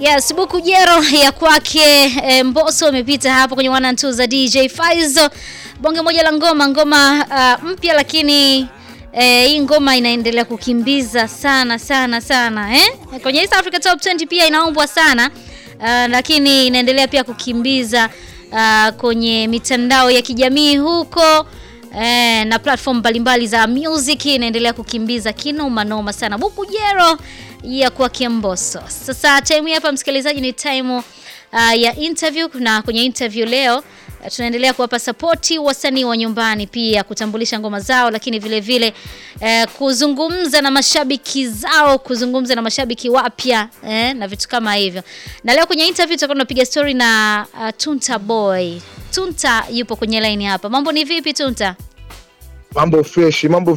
Yes, buku jero ya kwake e, Mbosso imepita hapo kwenye one and two za DJ Faizo. Bonge moja la ngoma ngoma uh, mpya lakini eh, hii ngoma inaendelea kukimbiza sana sana sana eh? Kwenye East Africa Top 20 pia inaombwa sana uh, lakini inaendelea pia kukimbiza uh, kwenye mitandao ya kijamii huko eh, na platform mbalimbali za music inaendelea kukimbiza kinoma noma sana buku jero ya kwake Mbosso. Sasa time hii hapa msikilizaji, ni time uh, ya interview, na kwenye interview leo uh, tunaendelea kuwapa sapoti wasanii wa nyumbani, pia kutambulisha ngoma zao, lakini vile vile uh, kuzungumza na mashabiki zao, kuzungumza na mashabiki wapya eh, na vitu kama hivyo. Na leo kwenye interview tutakuwa tunapiga story na uh, Tunta Boy. Tunta yupo kwenye line hapa. Mambo ni vipi Tunta? Mambo fresh, mambo